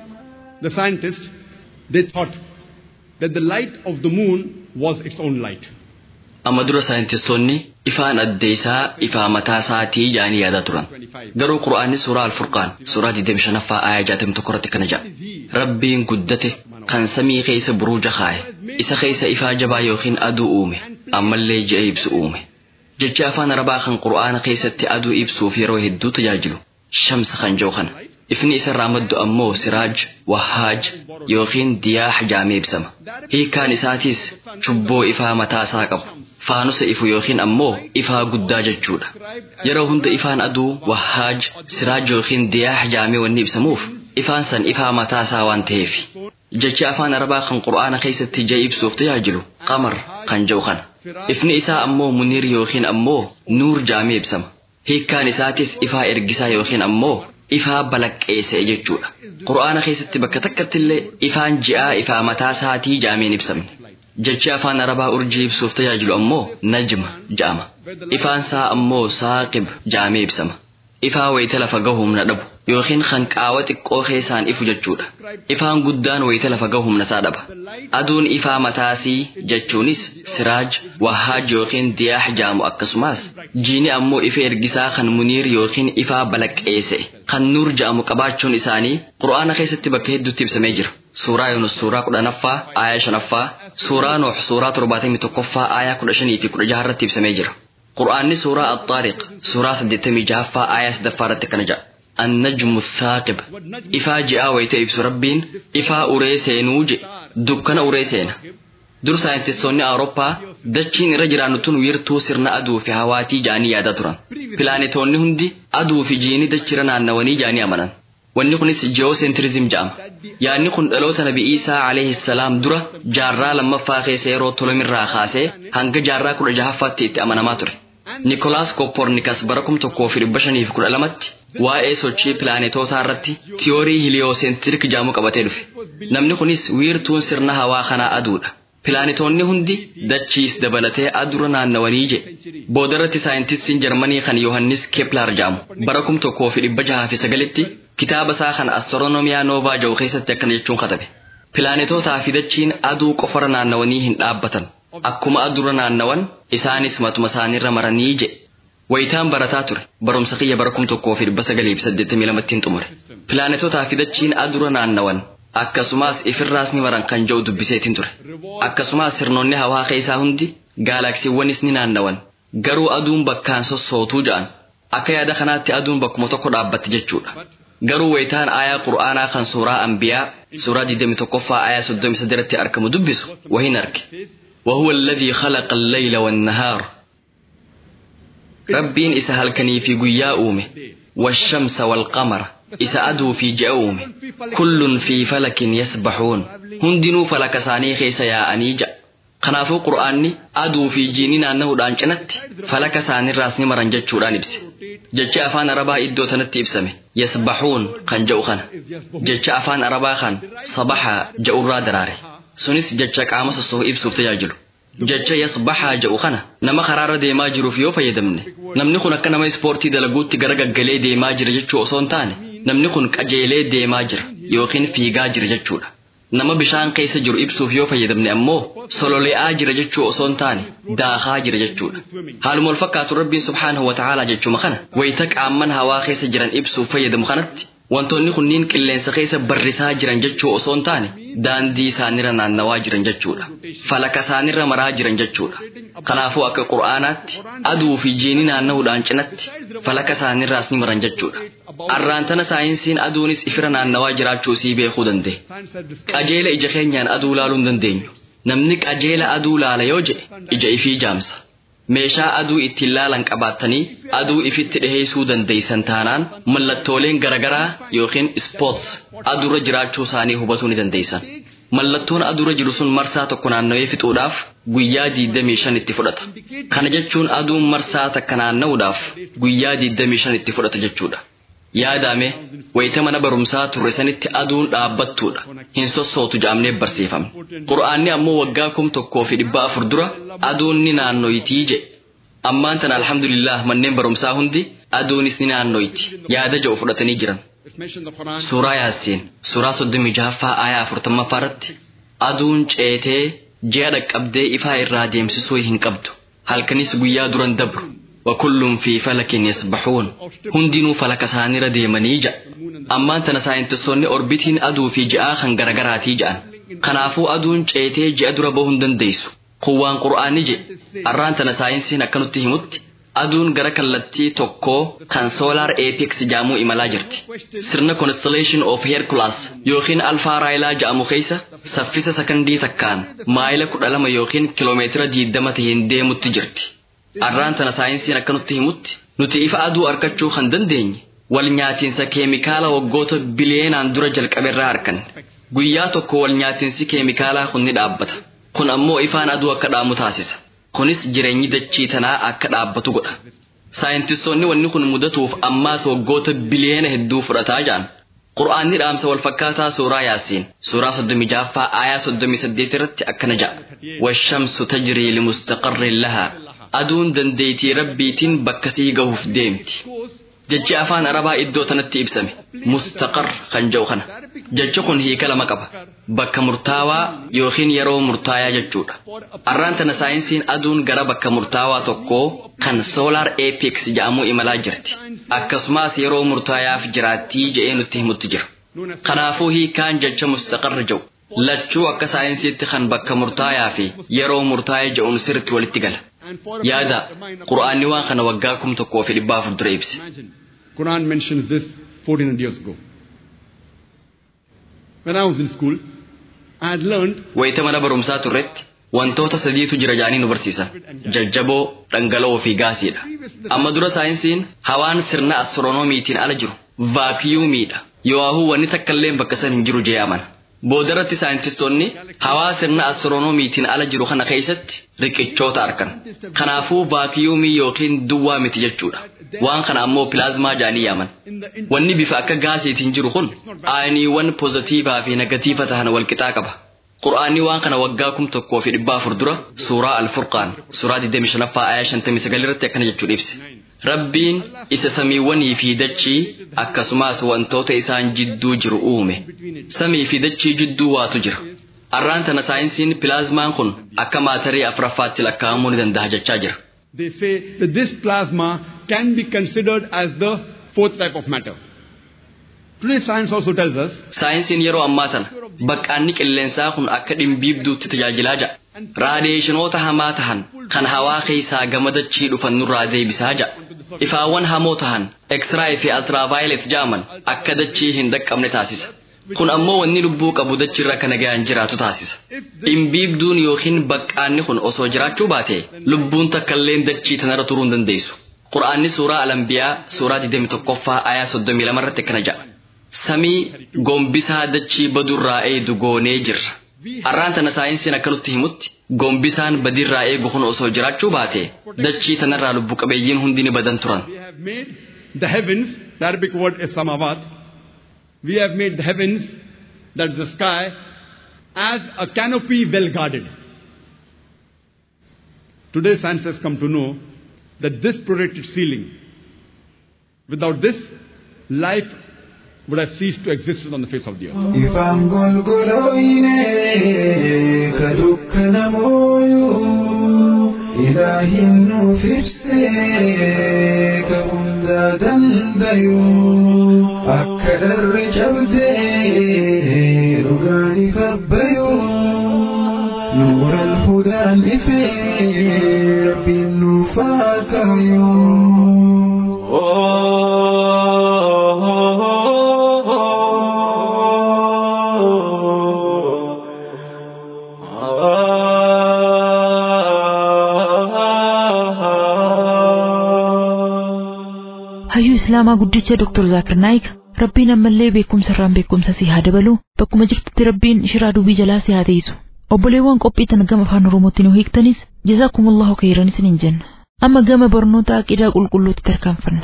the scientists they thought that the light of the moon was its own light. amma dura saayintistoonni ifaan adda isaa ifaa mataa isaatii jaanii yaadaa turan garuu qura'aanni suuraa alfurqaan suuraa 25ffaa ayaa 61 irratti kana jedha rabbiin guddate kan samii keessa buruuja kaa'e isa keessa ifaa jabaa yookiin aduu uume ammallee ji'a ibsu uume jecha afaan arabaa kan qura'aana keessatti aduu ibsuuf yeroo hedduu tajaajilu shamsa kan jiru kana ifni isarraa maddu ammoo siraaj wahaaj yookiin diyaax jaamee ibsama hiikkaan isaatiis chubboo ifaa mataa isaa qabu faanusa ifu yookiin ammoo ifaa guddaa jechuudha yeroo hunda ifaan aduu wahaaj siraaj yookiin diyaax jaamee wanni ibsamuuf ifaan san ifaa mataa isaa waan ta'eef jechi afaan arabaa kan qur'aana keessatti ji'a ibsuuf tajaajilu qamar kan jedhu kana ifni isaa ammoo muniir yookiin ammoo nuur jaamee ibsama hiikkaan isaatis ifaa ergisaa yookiin ammoo ifaa balaqqeesse jechuudha qur'aana keessatti bakka takkatti illee ifaan ji'aa ifaa mataa isaatii jaameen ibsamne jechi afaan arabaa urjii ibsuuf tajaajilu ammoo najma ja'ama ifaan isaa ammoo saaqib jaamee ibsama ifaa wayita lafa gahu humna dhabu yookiin kan qaawa xiqqoo keessaan ifu jechuudha ifaan guddaan wayita lafa gahu humna isaa dhaba aduun ifaa mataasii jechuunis siraaj wahaaj yookiin diyaax jaamu akkasumas jiini ammoo ifa ergisaa kan muniir yookiin ifaa balaqqeesse kan nuur ja'amu qabaachuun isaanii qur'aana keessatti bakka hedduutti ibsamee jira suuraa yunus suuraa kudhanaffaa aayaa shanaffaa suuraa noox suuraa torbaatamii tokkoffaa aayaa kudha shanii fi kudha jaha irratti ibsamee jira qur'aanni suuraa axaariq suuraa saddeettamii jahaffaa aayaa sadaffaa irratti kana jedha النجم الثاقب إفا جاء ويتا إبس ربين إفا أريسين وجي دكنا أريسين dur saayintistoonni awurooppaa dachiin irra jiraannutuun wiirtuu sirna aduu fi hawaatii jaanii yaada turan pilaanetoonni hundi aduu fi jiini dachira naannawanii jaanii amanan wanni kunis ji'oosentirizim jedhama yaadni kun dhaloota nabi iisaa alayhi salaam dura jaarraa lammaffaa keessa yeroo tolomirraa kaasee hanga jaarraa kudha jahaffaatti itti amanamaa ture nikolaas koppornikas bara kum tokkoo fi dhibba shanii fi kudha lamatti waa'ee sochii pilaanetootaa irratti tiyoorii hiliyoosentirik jedhamu qabatee dhufe namni kunis wiirtuun sirna hawaa kanaa aduudha pilaanetoonni hundi dachiis dabalatee adura naannawanii je boodarratti saayintistiin jarmanii kan yohannis keeplar jedhamu bara kum tokkoo fi dhibba jahaa fi sagalitti kitaaba isaa kan astiroonomiyaa noovaa jedhu keessatti akkana jechuun katabe pilaanetootaa fi dachiin aduu qofara naannawanii hin dhaabbatan akkuma adura naannawan isaanis matuma isaaniirra maranii je wayitaan barataa ture barumsa kiyya bara kum tokkoo fi dhibba sagalii fi saddeettamii lamattiin xumure pilaanetootaa fi dachiin adura naannawan akkasumas ifirraas ni maran kan jedhu dubbiseetiin ture akkasumas sirnoonni hawaa keessaa hundi gaalaksiiwwanis ni naannawan garuu aduun bakkaan sossootuu ja'an akka yaada kanaatti aduun bakkuma tokko dhaabbatti jechuudha garuu wayitaan aayaa qur'aanaa kan suuraa anbiyaa suuraa 21ffaa aayaa 33 irratti argamu dubbisu wahin arge وهو الذي خلق الليل والنهار ربين إسا هلكني في قيا أومه والشمس والقمر إسا أدو في جأومه كل في فلك يسبحون هندنو فلك ساني خيس يا أنيجا kanaafuu qur'aanni aduu fi jiiniin naanna'uudhaan cinatti falaka isaanii raasni maran jechuudhaan ibse jecha afaan arabaa iddoo tanatti ibsame yasbahuun kan jedhu kana jecha afaan arabaa kan sabaha jedhurraa daraare sunis jecha qaama sossoo ibsuuf tajaajilu jecha yasbahaa jedhu kana nama karaarra deemaa jiruuf yoo fayyadamne namni kun akka nama ispoortii dalaguutti gara gaggalee deemaa jira jechuu osoo hin taane namni kun qajeelee deemaa jira yookiin fiigaa jira jechuudha. Nama bishaan keessa jiru ibsuuf yoo fayyadamne ammoo sololi'aa jira jechuu osoo hin taane daakaa jira jechuudha. Haaluma wal fakkaatu rabbiin subhaanahu wa ta'aalaa jechuma kana wayita qaamman hawaa keessa jiran ibsuuf fayyadamu kanatti wantoonni kunniin qilleensa keessa barrisaa jiran jechuu osoo hin taane daandii isaanirra naannawaa jiran jechuudha. Falaka isaanirra maraa jiran jechuudha. Kanaafuu akka qur'aanaatti aduu fi jiini naanna'uudhaan cinatti falaka isaanirraas ni maran jechuudha. Arraantana saayinsiin aduunis ifira naannawaa jiraachuu sii beekuu danda'e. Qajeela ija keenyaan aduu laaluu hin dandeenyu. Namni qajeela aduu laala yoo jedhe ija ifii jaamsa. Meeshaa aduu ittiin laalan qabaattanii aduu ifitti dhiheessuu dandeeysan taanaan mallattooleen garaagaraa yookiin ispoorts aduurra jiraachuu isaanii hubatuu ni dandeeysan. Mallattoon aduurra jiru sun marsaa tokko naannawee fixuudhaaf guyyaa 25 itti fudhata. Kana jechuun aduun marsaa takka naanna'uudhaaf guyyaa 25 itti fudhata jechuudha. Yaadame wayita mana barumsaa turre sanitti aduun dhaabbattuudha. Hin sossootu jaamnee barsiifamne. Qura'aanni ammoo waggaa kum tokkoo fi dhibba afur dura aduun ni naannoyitii jedhe. Ammaan tana alhamdulillah manneen barumsaa hundi aduunis ni naannoyti. Yaada jedhu fudhatanii jiran. Suuraa Yaasiin suuraa soddomii jahaffaa aayaa afurtammaffaa irratti aduun ceetee ji'a dhaqqabdee ifaa irraa deemsisuu hin qabdu. Halkanis guyyaa duran dabru. وكل في فلك يسبحون هندينو فلك سانيرا ديمني جا أما تنا ساينتسوني أوربيتين أدو في جاء خن غرغراتي جان كنافو أدون چيتي جاء دربو هندن ديسو قوان قرآني جي أران تنا ساينسين أكنو تهمت aduun gara kallattii tokkoo kan soolaar apex jedhamu imalaa jirti. Sirna constellation of Hercules yookiin alfaa raayilaa jedhamu keessa saffisa sakandii takkaan maayila kudha lama yookiin kiloomeetira diidama ta'een deemutti jirti. Arraan tana saayinsiin akka nutti himutti nuti ifa aduu argachuu kan dandeenye wal nyaatiinsa keemikaala waggoota biliyeenaan dura jalqaberraa arganne. Guyyaa tokko wal nyaatiinsi keemikaalaa kun ni dhaabbata. Kun ammoo ifaan aduu akka dhaamu taasisa. Kunis jireenyi dachii tanaa akka dhaabbatu godha. Saayintistoonni wanni kun mudatuuf ammaas waggoota biliyeena hedduu fudhataa ja'an. Qur'aanni dhaamsa wal fakkaataa suuraa Yaasiin suuraa soddomii jaaffaa aayaa soddomii saddeet irratti akkana ja'a. Washamsu tajrii limustaqarrin lahaa. Aduun dandeetii rabbiitiin bakka sii gahuuf deemti. Jechi afaan Arabaa iddoo tanatti ibsame mustaqar kan jedhu kana. Jechi kun hiika lama qaba. Bakka murtaawaa yookiin yeroo murtaayaa jechuudha. Arraan tana saayinsiin aduun gara bakka murtaawaa tokkoo kan soolaar apex jedhamu imalaa jirti. Akkasumas yeroo murtaayaaf jiraattii jedhee nutti himutti jira. Kanaafuu hiikaan jecha mustaqarra jedhu. Lachuu akka saayinsiitti kan bakka murtaayaa fi yeroo murtaa'ee jedhuun sirriitti walitti gala. Yaada Qur'aanni waan kana waggaa kum tokkoo fi dhibba afur dura ibse. Quran mentions this 1400 years ago. When I was in school, I had learned Wayita mana barumsaa turretti wantoota sadiitu jira jedhanii nu barsiisan. Jajjaboo, dhangala'oo fi gaasiidha. Amma dura saayinsiin hawaan sirna astiroonomiitiin ala jiru vaakiyuumiidha. Yowaahuu wanni takkallee bakka san hin jiru jee amana. Boodarratti saayintistoonni hawaa sirna astiroonomiitiin ala jiru kana keessatti riqichoota argan. Kanaafuu vaakiyuumii yookiin duwwaa miti jechuudha. Waan kana ammoo pilaazmaa jedhanii yaaman. Wanni bifa akka gaasiitiin jiru kun aayiniiwwan poozitiivaa fi negatiiva tahan wal qixaa qaba. Qur'aanni waan kana waggaa kum tokkoo fi dhibba afur dura suuraa Al-Furqaan suuraa 25ffaa aayaa 59 irratti akkana jechuudha ibse. Rabbiin isa samiiwwanii fi dachii akkasumas wantoota isaan jidduu jiru uume. Samii fi dachii jidduu waatu jira. Arraan tana saayinsiin pilaazmaan kun akka maatarii afuraffaatti lakkaa'amuu ni danda'a jechaa jira. they say that this plasma can be considered as the fourth type of matter. Today science also tells us Saayinsiin yeroo ammaa tana baqqaanni qilleensaa kun akka dhimbiibduutti tajaajilaa jira. Raadiyeeshinoota hamaa tahan kan hawaa keessaa gama dachii dhufan nurraa deebisaa jira. Ifaawwan hamoo tahan X-ray fi ultraviolet jaaman akka dachii hin dhaqqabne taasisa. Kun ammoo wanni lubbuu qabu dachirra kana ga'an jiraatu taasisa. Dhimbiibduun yookiin baqqaanni kun osoo jiraachuu baate lubbuun takkalleen dachii tanarra turuu hin dandeessu. Qur'aanni suuraa Alambiyaa suuraa 21ffaa aayaa 32 irratti akkana jedha. Samii gombisaa dachii badurraa eegu goonee jirra. Arraan tana saayinsiin akka nutti himutti gombisaan badirraa eegu kun osoo jiraachuu baate dachii tanarraa lubbu qabeeyyiin hundi ni badan turan. we have made the heavens, the Arabic word is samavat. We have made the heavens, that's the sky, as a canopy well guarded. Today science has come to know that this protected ceiling, without this, life would have ceased to exist on the face of the earth. Ifaan golgolooyne ka dukkana mooyuu ilaahin nuuf ibsee ka hundaa dandayuu akka dharri cabdee dhugaan ifa bayuu nuura alhudaan ifee rabbiin nuuf haa hayyuu islaamaa guddicha Dr. Zaakir Naayik rabbiin ammallee beekumsa irraan beekumsa si haa dabalu bakkuma jirtutti rabbiin shiraa dubii jalaa si haa teessu obboleewwan qophii tan gama afaan oromootti nu hiiktanis jazaakumullahu khayran isiniin jenna amma gama barnoota aqidaa qulqulluutti tarkaanfanna.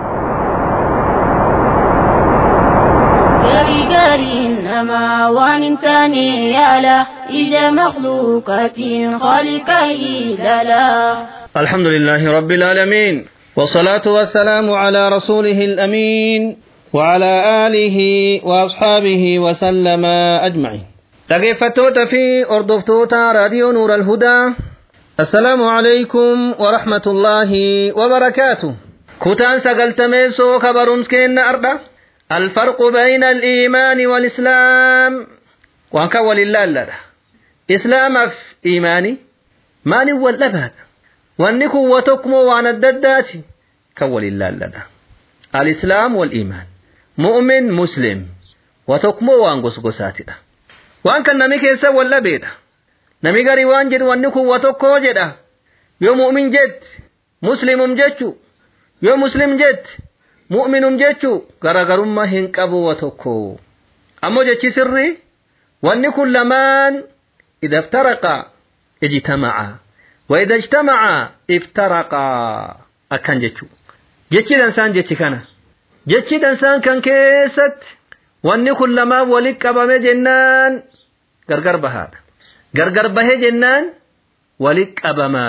gari gariin namaa waan hin taane yaala ija makluuqaatiin khaliqa ilala. الحمد لله رب العالمين والصلاة والسلام على رسوله الأمين وعلى آله وأصحابه وسلم أجمعين dhaggeeffattoota fi hordoftoota raadiyoo nuura alhudaa assalaamu alaykum warahmatullaahi wabarakaatu kutaan sagaltameessoo ka barumskeenna ardha alfarqu bayna aliimaani walislaam waan kan walin laalladha islaamaaf iimaani maanin wal dhabaadha wanni kun wa tokkmoo waan adda addaati kan walin laalladha alislaam waliimaan mu'min muslim wa tokkmoo waan gosgosaatidha waan kan nami keessa wal dhabeedha nami garii waan jedhu wanni kun wa tokkoo jedha yoo mu'min jetti muslimum jechu yoo muslim jetti mu'minum jechu garagarummaa hin qabu wa tokko ammoo jechi sirri wanni kun lamaan idha iftaraqa ijtama'a wa idha ijtama'a iftaraqa akkan jechu jechi dansaan jechi kana jechi dansaan kan keessatti wanni kun lamaan walitti qabame jennaan gargar bahaadha gargar bahee jennaan walitti qabama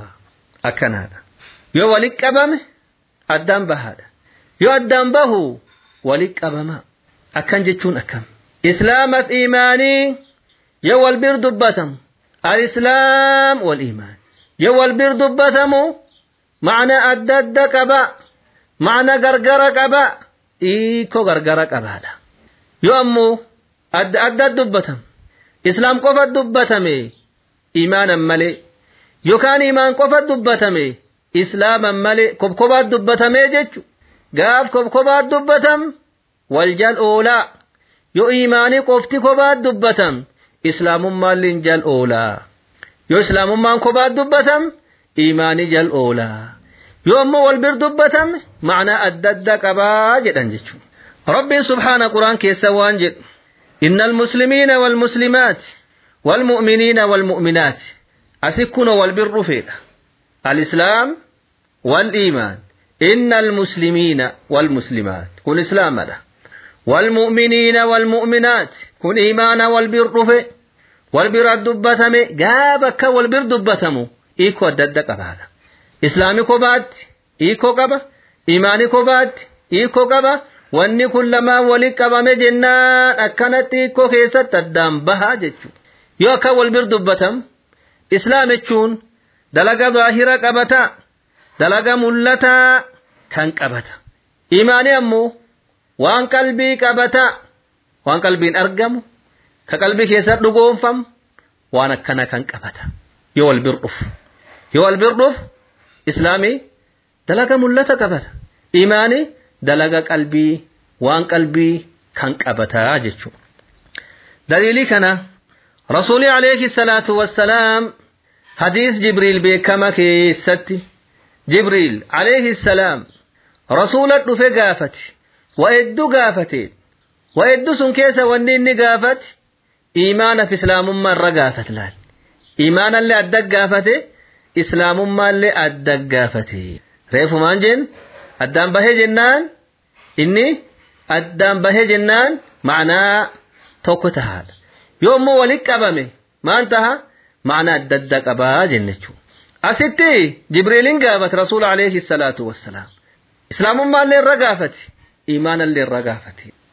akkanaadha yoo walitti qabame addaan bahaadha yoo addaan bahu walitti qabama akkan jechuun akkam islaamaaf iimaanii yoo wal bir dubbatamu alislaam wal iimaan yoo wal bir dubbatamu macna adda adda qaba macna gargara qaba hiikoo gargara qabaadha yoo ammoo adda adda dubbatam islaam qofa dubbatame imaanan malee yookaan imaan qofa dubbatame islaaman malee kobkobaat dubbatame jechu gaaf kobkobaat dubbatam wal jal oolaa yoo imaanii qofti kobaat dubbatam islaamummaalleen jal oolaa yoo islaamummaan kobaat dubbatam imaanii jal oolaa yoo ammoo wal bir dubbatam macnaa adda adda qabaa jedhan jechuudha. ربي سبحانه قرآن كيسوان جد إن المسلمين والمسلمات والمؤمنين والمؤمنات أسكن والبر فينا الإسلام والإيمان إن المسلمين والمسلمات كن إسلام له والمؤمنين والمؤمنات كن إيمان والبر في والبر الدبتم جابك والبر دبتم إيكو الددك هذا إسلامي كوبات إيكو قبا إيماني كوبات إيكو قبا wanni kun lamaan walitti qabame jennaan akkanatti hiikoo keessatti addaan bahaa jechuudha. Yoo akka wal bir dubbatam islaam jechuun dalaga zaahira qabata dalaga mul'ataa kan qabata. Imaanii ammoo waan qalbii qabata waan qalbiin argamu ka qalbii keessatti dhugoonfamu waan akkana kan qabata yoo wal bir dhufu. Yoo wal bir dhufu islaamii dalaga mul'ata qabata. Imaanii dalaga qalbii waan qalbii kan qabataa jechuudha. Daliilii kana rasuulii alayhi salaatu wassalaam hadiis Jibriil beekama keessatti Jibriil alayhi salaam rasuula dhufe gaafate wa hedduu gaafate wa hedduu sun keessa wanni inni gaafate iimaanaf islaamummaa irra gaafate laal iimaanallee adda gaafate islaamummaallee adda gaafate reefumaan jeen addaan bahee jennaan inni addaan bahee jennaan ma'anaa tokko tahaadha yoo immoo walitti qabame maal taha ma'anaa adda addaa qabaa jennechuudha. Asitti Jibriiliin gaafate Rasuula alayhi salaatu wassalaam. Islaamummaallee irra gaafate imaanallee irra gaafate.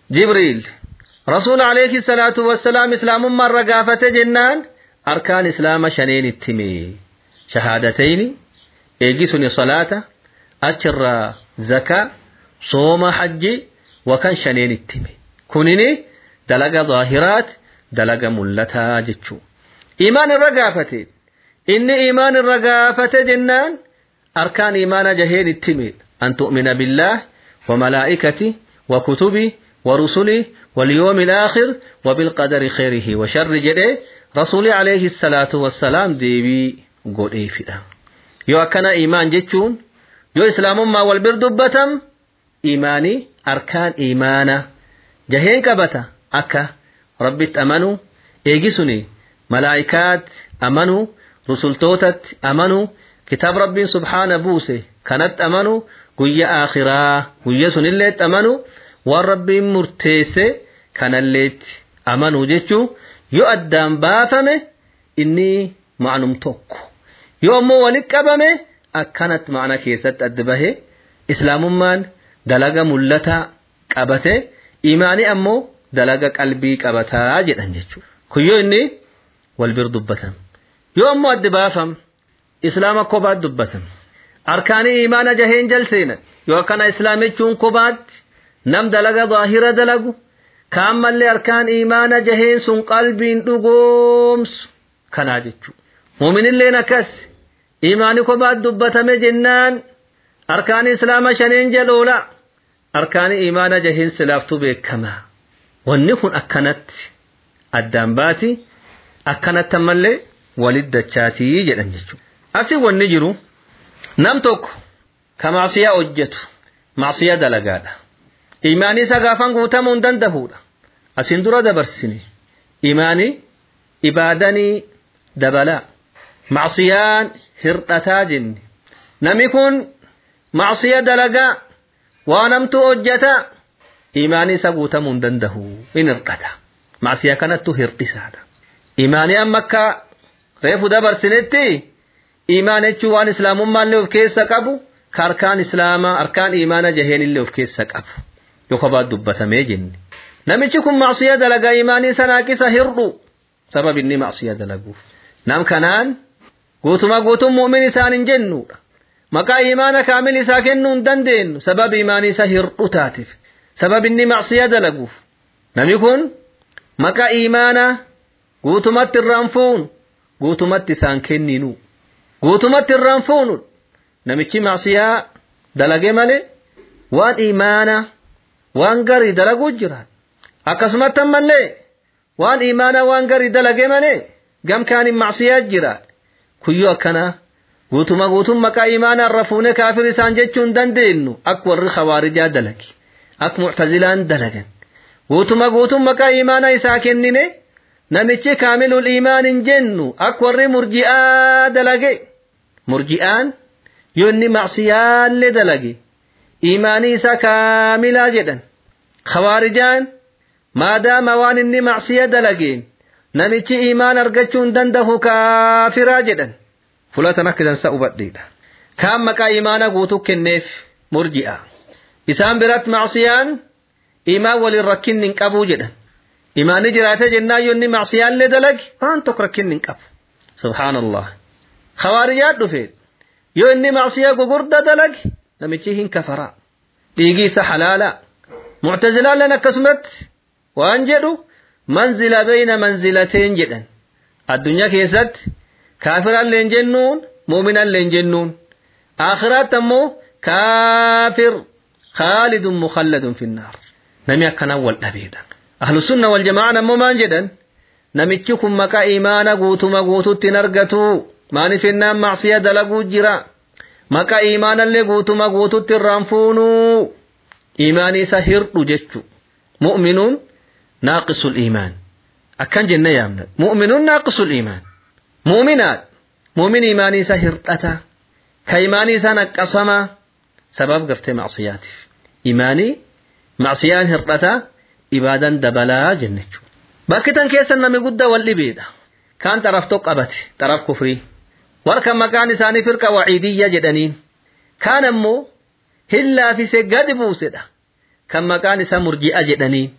jibriil rasuul alayhi salaatu wassalaam islaamummaa irra gaafate jennaan arkaan islaama shaneen itti hime shahaadatayni eegisuni salaata achirraa zakaa sooma hajji wakan shaneen itti hime kunini dalaga zaahiraat dalaga mul'ataa jechuu imaan irra gaafate inni imaan irra gaafate jennaan arkaan imaana jaheen itti hime an tu'mina billaah wa malaa'ikati wa kutubi wa rusuli واليوم الآخر وبالقدر خيره وشر جده رسول عليه الصلاة والسلام ديبي قول إيه فدا يو أكنا إيمان جتشون يو إسلام ما والبر دبتم إيماني أركان إيمانا جهين كبتا أكا ربي أمنوا إيجسني ملائكات أمنوا رسل توتت أمنوا كتاب ربي سبحانه بوسه كانت أمنوا قوية آخرة قوية سنلت أمنوا waan rabbiin murteesse kanalleetti amanuu jechuun yoo addaan baafame inni ma'anum tokko yoo ammoo walitti qabame akkanatti ma'ana keessatti adda bahe islaamummaan dalaga mul'ataa qabate imaanii ammoo dalaga qalbii qabataa jedhan jechuudha kun yoo inni wal bir dubbatan yoo ammoo adda baafam islaama kophaatti dubbatan arkaanii imaana jaheen jalseenan yoo akkana islaamichuun kophaatti nam dalaga zaahira dalagu kaan mallee arkaan imaana jaheen sun qalbiin dhugoomsu kanaa jechuu muuminilleen akkas imaani kophaatti dubbatame jennaan arkaani islaama shaneen jaloola arkaani imaana jaheen silaaftuu beekamaa wanni kun akkanatti addaan baati akkanatti ammallee walit dachaatii jedhan jechuudha asi wanni jiru nam tokko ka maasiyaa hojjetu maasiyaa dalagaadha imaanii isa gaafan guutamuu hin danda'uudha asin dura dabarsine imaanii ibaadanii dabalaa macsiyaan hirdhataa jenne nami kun macsiya dalagaa waan hamtuu hojjeta imaanii isa guutamuu hin danda'u in hirdhata macsiya kanattu hir'isaadha imaanii amma akka reefu dabarsinetti imaan jechuun waan islaamummaallee of keessa qabu ka arkaan islaamaa arkaan imaana jaheenillee of keessa qabu yoo kophaa dubbatamee jenne namichi kun macsiya dalagaa imaanii sanaaqisa hirdhu sabab inni macsiya dalaguuf nam kanaan guutuma guutuun mu'min isaan hin jennuudha maqaa imaana kaamil isaa kennuu hin dandeenyu sabab imaanii isa hirdhu taatiif sabab inni macsiya dalaguuf nami kun maqaa imaana guutumatti irraan fuun guutumatti isaan kenninu guutumatti irraan fuunu namichi macsiyaa dalage malee waan imaana waan garii dalaguu jira akkasumatti ammallee waan imaana waan garii dalage malee gamkaanin macsiyaa jira kuyyoo akkana guutuma guutum maqaa imaana irra fuune kaafir isaan jechuu hin dandeenyu akka warri khawaarijaa dalage akka muctazilaan dalagan guutuma guutum maqaa imaana isaa kennine namichi kaamilul imaan hin jennu akka warri murji'aa dalage murji'aan yoo inni macsiyaallee dalage imaanii isaa kaamilaa jedhan khawaarijaan maadaama waan inni macsiya dalageen namichi imaan argachuu hin danda'u kaafiraa jedhan fulatan akka dansa hubadhiidha kaan maqaa imaana guutuu kenneef murji'a isaan biratti macsiyaan imaan waliin rakkinni hin qabuu jedhan imaanni jiraate jennaan yoo inni macsiyaallee dalage waan tokko rakkinni hin qabu subhaanallah khawaarijaa dhufe yoo inni macsiyaa gugurda dalage namichi hin kafaraa dhiigii isa halaalaa muctazilaalleen akkasumatti waan jedhu manzila bayna manzilateen jedhan addunyaa keessatti kaafirallee jennuun muuminallee jennuun aakhiraatti ammoo kaafir khaalidun mukhalladun finnaar nami akkanaan wal dhabeedha ahlusunna wal jamaa'an ammoo maan jedhan namichi kun maqaa imaana guutuma guututti hin argatu maaniif ennaan macsiya dalaguu jira maqaa imaanallee guutuma guututti irraan fuunuu imaanii isa hirdhu jechu mu'minuun naaqisul imaan akkan jenne yaamna mu'minuun naaqisul imaan mu'minaat mu'min imaanii isa hirdhata ka imaanii isaa naqqasama sabab gartee macsiyaatiif imaanii macsiyaan hirdhata ibaadan dabalaa jennechu bakki tan keessa nami guddaa wal dhibeedha kaan xaraf tokko qabate xaraf kufrii warka maqaan isaanii firqa waciidiyya jedhaniin kaan ammoo hin laafise gadi buusedha kan maqaan isaa murji'a jedhaniin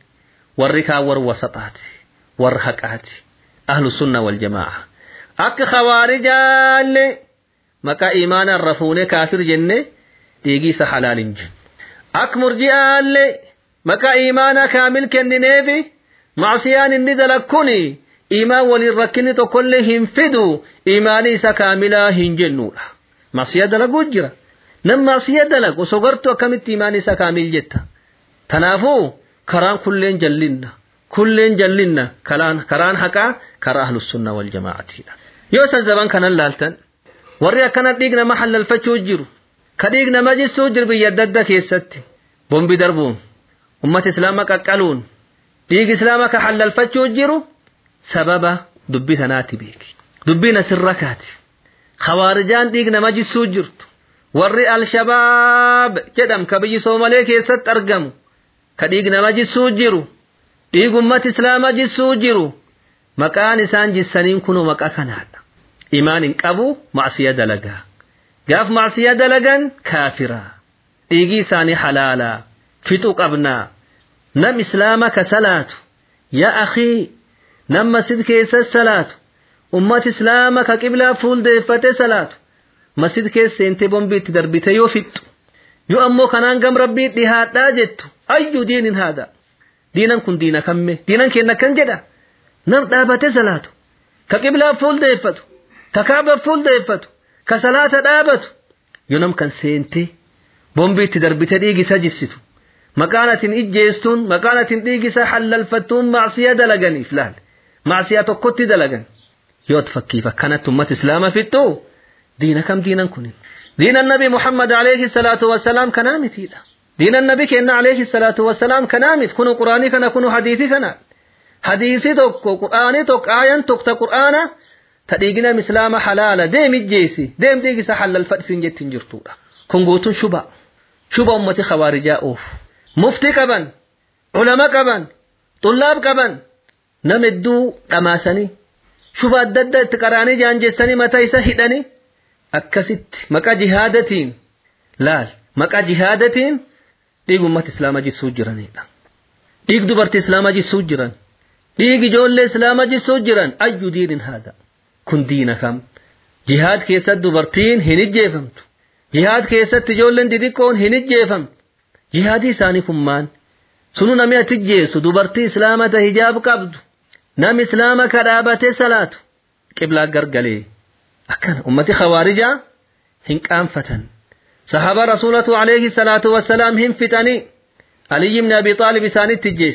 warri kaan warra wasaxaati warra haqaati ahlu sunna wal jamaa'a akka khawaarijaallee maqaa imaana irra fuunee kaafir jenne dhiigiisa halaal hin jennu akka murji'aallee maqaa imaanaa kaamil kennineefi macsiyaan inni dalakkuni imaan waliin rakkinni tokkollee hin fidu imaanii isa kaamilaa hin jennuudha macsiya dalaguu jira nam macsiya dalagu osoo gartu akkamitti imaanii isa kaamil jetta tanaafuu karaan kulleen jallinna kulleen jallinna karaan haqaa karaa ahlus sunna wal jamaa'atiidha yoo isa zaban kanan laaltan warri akkana dhiig nama halalfachuu jiru ka dhiig nama jissuu jiru biyya adda addaa keessatti bombi darbuun ummata islaama qaqqaluun dhiig islaama ka halalfachuu jiru sababa dubbii tanaati beeki dubbiin asirra kaati khawaarijaan dhiig nama jissuu jirtu warri alshabaab jedham ka biyyi soomalee keessatti argamu ka dhiig nama jissuu jiru dhiig ummata islaama jissuu jiru maqaan isaan jissaniin kunoo maqaa kanaadha imaan hin qabu macsiya dalagaa gaaf macsiya dalagan kaafiraa dhiigii isaanii halaalaa fixuu qabnaa nam islaama ka salaatu yaa akhii nam masjid keessa salaatu ummat islaama ka qiblaa fuuldeeffate salaatu masjid keessa seentee bombii itti darbite yoo fixxu yoo ammoo kanaan gam rabbii dhihaadhaa jettu ayyu diinin haadha diinan kun diina kamme diinan kenna kan jedha nam dhaabate salaatu ka qiblaa fuuldeeffatu ka kaaba fuuldeeffatu ka salaata dhaabatu yoo nam kan seentee bombii itti darbite dhiigisa jissitu maqaan atin ijjeestuun maqaan atin dhiigisa halalfattuun macsiya dalaganiif laal macsiyaa tokkotti dalagan yoo fakkiif akkanatti ummat islaama fixxu diina kam diinan kunin diinan nabi muhammad alayhi salaatu wassalaam kanaa mitiidha diinan nabi kenna alayhi salaatu wassalaam kanaa miti kunu quraanii kana kunu hadiisii kana hadiisii tokko quraanii tokko aayan tokko ta quraana ta dhiigina islaama halaala deem ijjeesi deem dhiigisa halalfadhisin jettiin jirtuudha kun guutuun shuba shuba ummati khawaarijaa oofu muftii qaban ulama qaban xullaab qaban nam hedduu dhamaasanii shuba adda addaa itti qaraanii jaanjeessanii mataa isa hidhanii akkasitti maqaa jihaadatiin laal maqaa jihaadatiin dhiig ummata islaamaa jissuu jiranidha dhiig dubartii islaamaa jissuu jiran dhiig ijoollee islaamaa jissuu jiran ayyu diinin haadha kun diina kam jihaad keessatti dubartiin hin ijjeefamtu jihaad keessatti ijoolleen xixiqqoon hin ijjeefamtu jihaadii isaanii kun maal sunu nami ati ijjeessu dubartii islaamata hijaab qabdu nam islaama ka dhaabatee salaatu qiblaa gargalee akkana ummati khawaarijaa hin qaanfatan sahaba rasulatu alayhi salaatu wassalaam hin fixanii aliy ibn abi xaalib isaanitti ijjees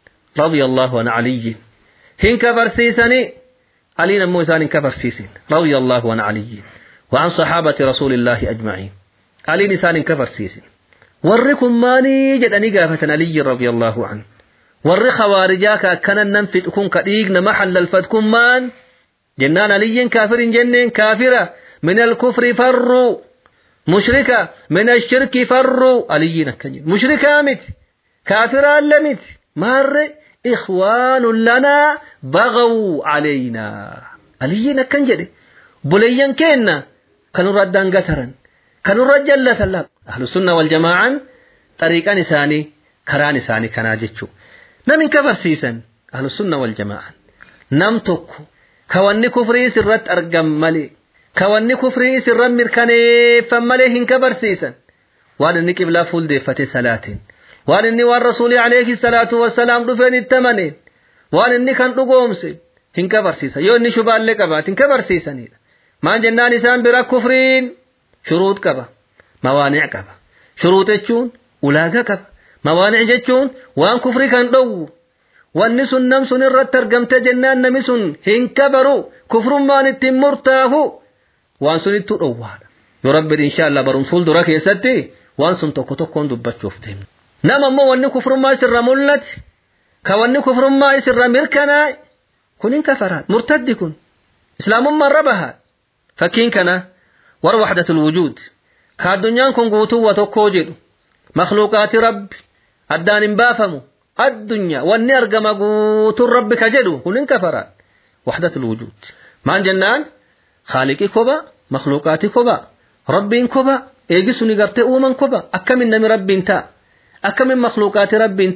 رضي الله عن علي هن كفرسيسني علي نمو إسان كفرسيسين رضي الله عن علي وعن صحابة رسول الله أجمعين علي نسان كفرسيسين warri maanii jedhanii gaafatan aliyyi radiyallahu an warri khawaarijaa ka akkanan nan fixu kun ka dhiig nama halalfat kun maan jennaan aliyyin kaafir hin jenneen kaafira min alkufri farru mushrika min ashirki farru aliyyin akkan jedhu mushrikaa miti kaafiraalle miti maarre ikhwaanun lanaa bagaw calaynaa aliyyin akkan jedhe buleeyyan keenna kanurra addaan gataran kanurra jallatan laab ahlu sunna wal jamaa'an xariiqan isaanii karaan isaanii kanaa jechuu namin ka barsiisan ahlu sunna wal jamaa'an nam tokko ka wanni kufrii sirratti argam malee ka wanni kufrii sirran mirkaneeffan malee hin ka barsiisan waan inni qiblaa fuuldeeffate salaatiin waan inni waan rasuulii alayhi salaatu wassalaam dhufeen itti amaneen waan inni kan dhugoomse hin ka barsiisan yoo inni shubaallee qabaat hin ka barsiisanidha maan jennaan isaan bira kufriin shuruut qaba mawaanic qaba shuruut jechuun ulaagaa qaba mawaanic jechuun waan kufrii kan dhowwu wanni sun nam sun irratti argamte jennaan nami sun hin kabaru kufrummaan ittiin murtaahu waan sun ittuu dhowwaadha yoo rabbi inshallah barum fuuldura keessatti waan sun tokko tokkoon dubbachuuf deemna nama ammoo wanni kufrummaa isirra mul'ate ka wanni kufrummaa isirra mirkanaa kun hin kafaraat murtaddi kun islaamummaan rabahaa fakkiin kana war waxdatul wujuud ka addunyaan kun guutuwwa tokkoo jedhu makluuqaati rabbi addaan hin baafamu addunyaa wanni argama guutuun rabbi ka jedhu kun hin kafaraat waxdatul wujuud maan jennaan خالقي كوبا مخلوقاتي كوبا ربين كوبا ايجي سوني غرتي اومن كوبا اكمن نمي ربي انتا اكمن مخلوقات ربي انتا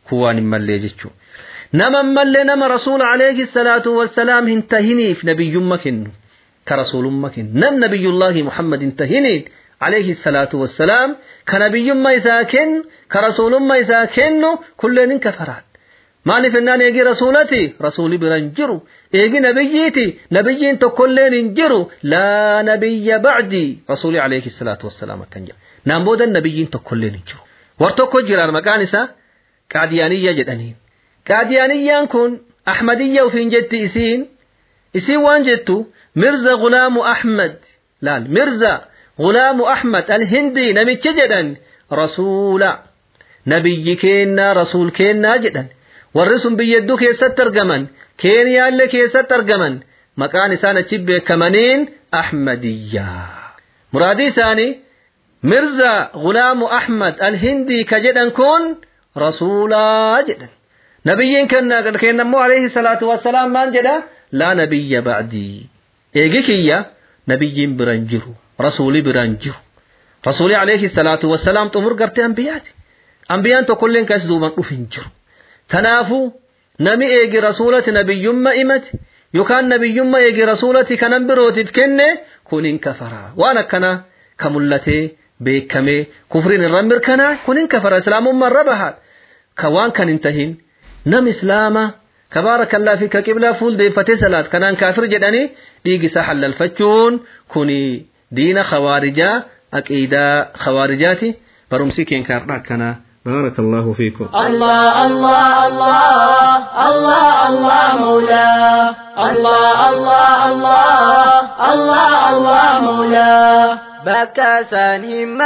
kun waan hin mallee jechuu nama mallee nama rasuula alayhi salaatu wassalaam hin tahiniif nabiyyumma kennu ka rasuulumma kennu nam nabiyullaahi muhammad hin tahiniin alayhi salaatu wassalaam ka nabiyyumma isaa kennu ka rasuulumma isaa kennu kulleen hin kafaraan maaliif ennaan eegi rasuulati rasuuli biran jiru eegi nabiyyiiti nabiyyiin tokkolleen hin jiru laa nabiyya bacdii rasuuli alayhi salaatu wassalaam akkan jedha naan boodan nabiyyiin tokkolleen hin jiru war tokko jiraan maqaan isaa qaadiyaaniyya jedhaniin qaadiyaaniyyaan kun ahmadiyya ufiin jetti isiin isiin waan jettu mirza gulaamu ahmad laal mirza gulaamu ahmad alhindii namichi jedhan rasuula nabiyyi keennaa rasuul keennaa jedhan warri sun biyyedduu keessatti argaman keeniyaallee keessatti argaman maqaan isaan achi beekamaniin ahmadiyyaa muraadii isaanii mirza gulaamu ahmad alhindii ka jedhan kun rasuulaa jedhan nabiyyiin kennammoo alayhi salaatu wassalaam maan jedha laa nabiyya ba'dii eegi kiyya nabiyyiin biran jiru rasuuli biran jiru rasuuli alayhi salaatu wassalaam xumur gartee ambiyaati ambiyaan tokkolleen kas duuban dhufin jiru tanaafuu nami eegi rasuulati nabiyyumma imati yookaan nabiyyumma eegi rasuulati kanan birootiif kenne kun hin kafaraa waan akkanaa ka mul'atee beekamee kufriin irra mirkanaa kun hin kafara islaamummaa irra bahaa ka waan kan hin tahin nam islaama ka baarakallaa fi ka qiblaa fuuldeeffatee salaat kanaan kaafir jedhanii dhiigisaa hallalfachuun kun diina khawaarijaa aqiidaa khawaarijaati barumsi keenka har'a akkanaa بارك الله فيكم الله الله الله الله الله مولاه الله الله الله الله الله مولاه بكاسان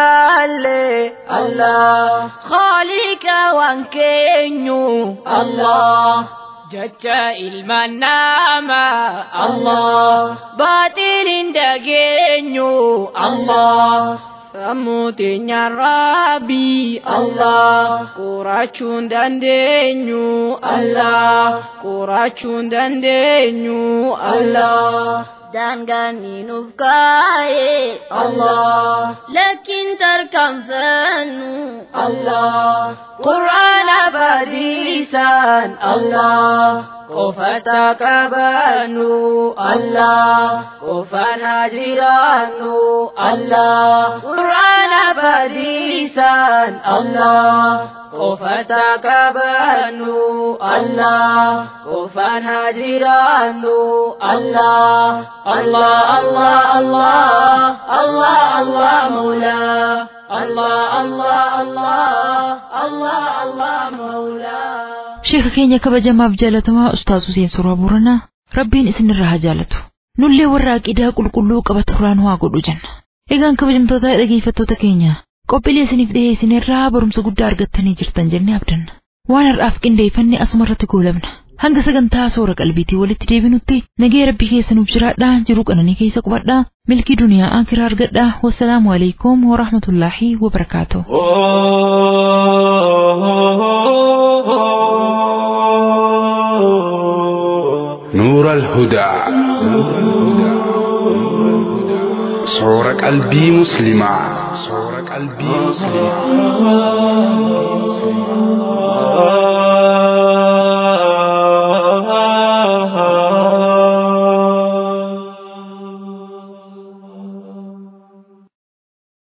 همالي الله خالق وانكينيو الله جتا المنامة الله باطل دقينيو الله Sammuutinya Rabbi Allah Qurachuun dandeenyu Allah Qurachuun dandeenyu Allah Daangaan nuuf kaa'e Allah Lakkin tarkaanfannu Allah Quraana badiisaan Allah qofata qabannu Allah qofana jiraannu Allah qur'aana badiisan Allah qofata qabannu Allah qofana jiraannu Allah Allah Allah Allah Allah Allah Mawla Allah Allah Allah Allah Allah Mawla Sheeka keenya kabajamaaf jaalatamaa Ustaaz Huseen Suuraa Booranaa Rabbiin isinirraa haa jaalatu. Nullee warra aqidaa qulqulluu qabatu irraan waa godhu jenna. Egaan kabajamtoota dhageeffattoota keenya qophiilee isiniif dhiyeessinerraa barumsa guddaa argattanii jirtan jennee abdanna. Waan har'aaf qindeeffanne asuma irratti goolabna. Hanga sagantaa soora qalbiitii walitti deebinutti nagee rabbii keessa nuuf jiraadhaa jiruu qananii keessa qubadhaa milkii duniyaa akiraa argadhaa wassalaamu alaikum warahmatullaahi wabarakaatuh. نور الهدى صور قلبي مسلما صور قلبي مسلما